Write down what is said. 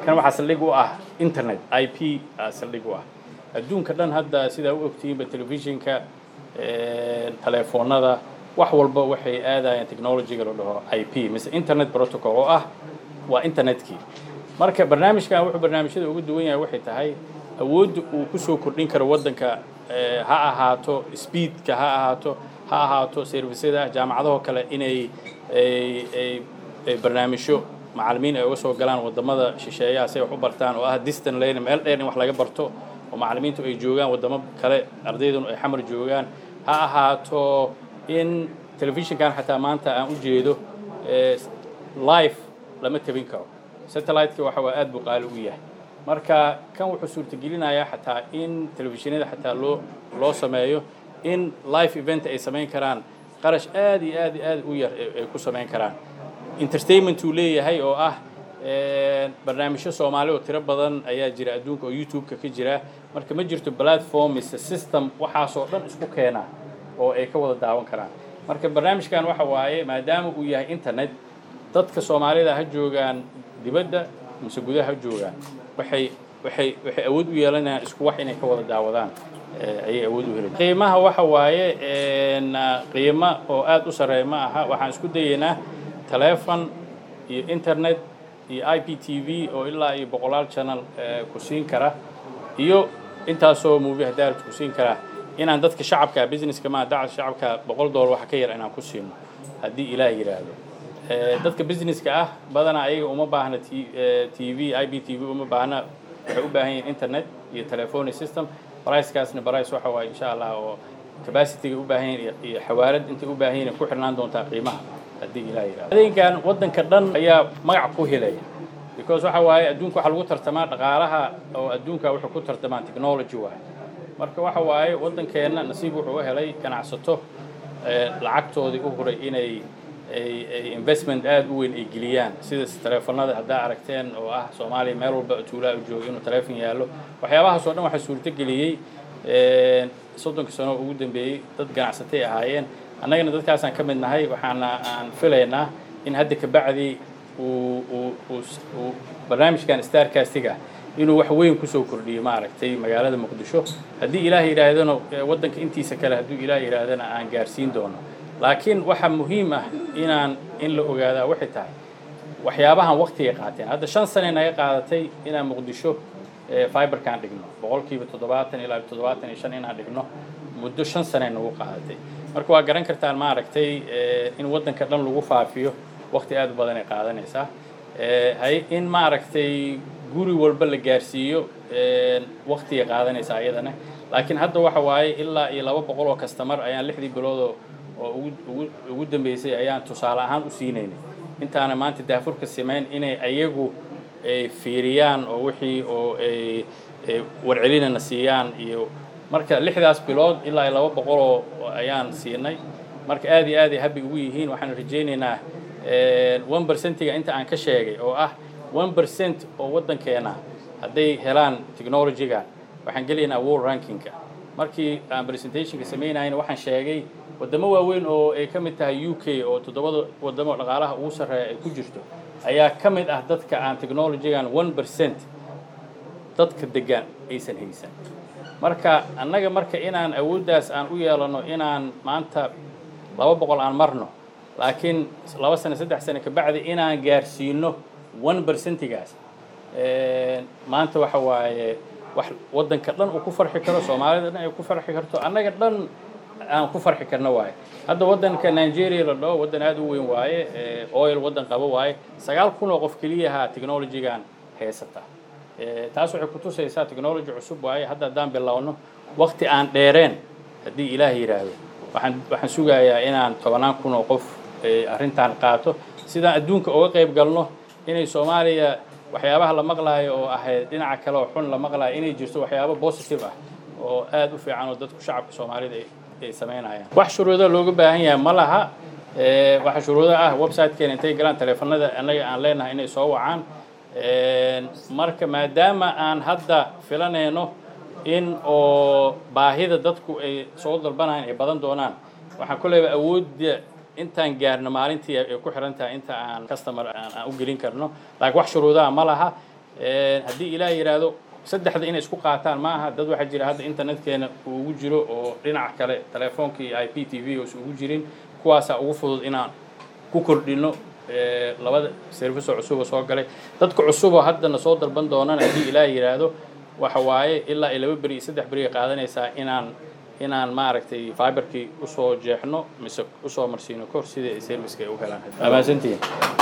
kan waxaa saldhig u ah internet i p saldhig u ah adduunka dhan hadda sidaa u ogtihiinba telefishinka telefoonada wax walba waxay aadayaan technologyga la dhaho i p mise internet protocol oo ah waa internetkii marka barnaamijkan wuxuu barnaamijyada uga duwan yahay waxay tahay awoodda uu kusoo kordhin karo waddanka ha ahaato speedka ha ahaato ha ahaato servisyada jaamacadahoo kale inay ay barnaamijyo macallimiin ay uga soo galaan waddamada shisheeyaha si ay wax u bartaan oo ah distant learning meel dheer in wax laga barto oo macallimiintu ay joogaan waddamo kale ardayduna ay xamar joogaan ha ahaato in telefishinkan xataa maanta aan u jeedo live lama tabin karo satellite-ka waxa waa aad buu qaali u yahay marka kan wuxuu suurtagelinayaa xataa in telefishinada xataa loo loo sameeyo in live event ay samayn karaan qarash aad iyo aad iyo aad u yar ay ku samayn karaan entertainment uu leeyahay oo ah barnaamijyo soomaali oo tiro badan ayaa jira adduunka oo youtube-ka ka jira marka ma jirto platform mise system waxaasoo dhan isku keena oo ay ka wada daawan karaan marka barnaamijkan waxa waaye maadaama uu yahay internet dadka soomaalida ha joogaan dibadda mise gudaha ha joogaan waxay waxay waxay awood u yeelanayaan isku wax inay ka wada daawadaan ayay awood u helayaan qiimaha waxa waaye qiimo oo aad u sarreeya ma aha waxaan isku dayaynaa telefon iyo internet iyo i p t v oo ilaa iyo boqolaal channel ku siin kara iyo intaasoo movie hadaarad ku siin kara inaan dadka shacabka businesska maa dacad shacabka boqol dollar waxa ka yar inaan ku siino haddii ilaah yidhaahdo dadka businesska ah badanaa ayaga uma baahna t v i b t v uma baahna waxay u baahan yihiin internet iyo telephony system bricekaasna brice waxa waaye insha allah oo capacityga u baahan yihiin iyo xawaarad intay u baahan yihiin ku xirnaan doontaa qiimaha haddii ilaah yidhahdo adeegan waddanka dhan ayaa magac ku helaya because waxa waaye adduunka waxaa lagu tartamaa dhaqaalaha oo adduunka wuxuu ku tartamaa technology waaye marka waxa waaye waddankeenna nasiib wuxuu u helay ganacsato lacagtoodii u huray inay ay investment aad u weyn ay geliyaan sida teleefanada haddaa aragteen oo ah soomaaliya meel walba tuulaa u jooga inuu teleefon yaallo waxyaabahaasoo dhan waxaa suurto geliyey soddonka sano ugu dambeeyey dad ganacsatay ahaayeen annagana dadkaasaan ka mid nahay waxaana aan filaynaa in hadda kabacdi uu uu uu barnaamijkan starcastiga inuu wax weyn kusoo kordhiyo maaragtay magaalada muqdisho haddii ilaah yidhaahdana waddanka intiisa kale hadduu ilaah yidhaahdana aan gaarsiin doono laakiin waxaa muhiim ah inaan in la ogaadaa waxay tahay waxyaabahan waqtigay qaateen hadda shan sane naga qaadatay inaan muqdisho fiberkaan dhigno boqolkiiba toddobaatan ilaa toddobaatan iyo shan inaan dhigno muddo shan sane nagu qaadatay marka waa garan kartaan maaragtay in waddanka dhan lagu faafiyo waqti aad u badan ay qaadanaysaa in maaragtay guri walba la gaarsiiyo waqtigay qaadanaysaa ayadana laakiin hadda waxa waaye ilaa iyo laba boqol oo kastamar ayaan lixdii biloodoo oo ugu ugu dambeysay ayaan tusaale ahaan u siinaynay intaana maanta daafurka samayn inay ayagu fiiriyaan oo wixii oo ay warcelinana siiyaan iyo marka lixdaas bilood ilaa iyo laba boqoloo ayaan siinay marka aad iyo aad ay habi ugu yihiin waxaan rajaynaynaa one percentiga inta aan ka sheegay oo ah one percent oo waddankeena hadday helaan technologyga waxaan gelaynaa world rankingka markii aan presentationka samaynayna waxaan sheegay waddamo waaweyn oo ay ka mid tahay u k oo toddobada waddamo dhaqaalaha ugu sarreeya ay ku jirto ayaa ka mid ah dadka aan technologygan one percent dadka degan aysan haysan marka annaga marka inaan awooddaas aan u yeelano inaan maanta laba boqol aan marno laakiin laba sano saddex sano kabacdi inaan gaarsiino one percentigaas maanta waxa waaye wax waddanka dhan uu ku farxi karo soomaalida dhan ay ku farxi karto annaga dhan aan ku farxi karno waaye hadda waddanka nigeria la dhaho waddan aad u weyn waaye oil waddan qabo waaye sagaal kun oo qof keliyaha technologygan haysata taas waxay kutusaysaa technology cusub waaye hadda haddaan bilowno waqti aan dheereen haddii ilaah yidhaahdo waxaan waxaan sugayaa inaan tobanaan kun oo qof arrintan qaato sidaan adduunka uga qayb galno inay soomaaliya waxyaabaha la maqlaayo oo ahayd dhinaca kale oo xun la maqlaayo inay jirto waxyaabo positive ah oo aad u fiican oo dadku shacabka soomaalida ay samaynayaan wax shuruudo looga baahan yahay ma laha waxa shuruudo ah websitekeena intay galaan teleefanada annaga aan leenahay inay soo wacaan marka maadaama aan hadda filanayno in oo baahida dadku ay soo dalbanayaan ay badan doonaan waxaan koleyba awoodda intaan gaarno maalintii ay ku xiran tahay inta aan customer aan u gelin karno laakiin wax shuruudaha ma laha haddii ilaah yidhaahdo saddexda inay isku qaataan ma aha dad waxaa jira hadda internetkeena uu ugu jiro oo dhinaca kale telefoonka iyo i p t v uusan ugu jirin kuwaasaa ugu fudud inaan ku kordhino labada serviso cusuboo soo galay dadka cusuboo haddana soo dalban doonana haddii ilaah yidhaahdo waxa waaye ilaa ay laba beri iyo saddex beri ay qaadanaysaa inaan inaan maaragtay fiberkii usoo jeexno mise usoo marsiino kor sidai ay serviceka ay u helaan amaasantihin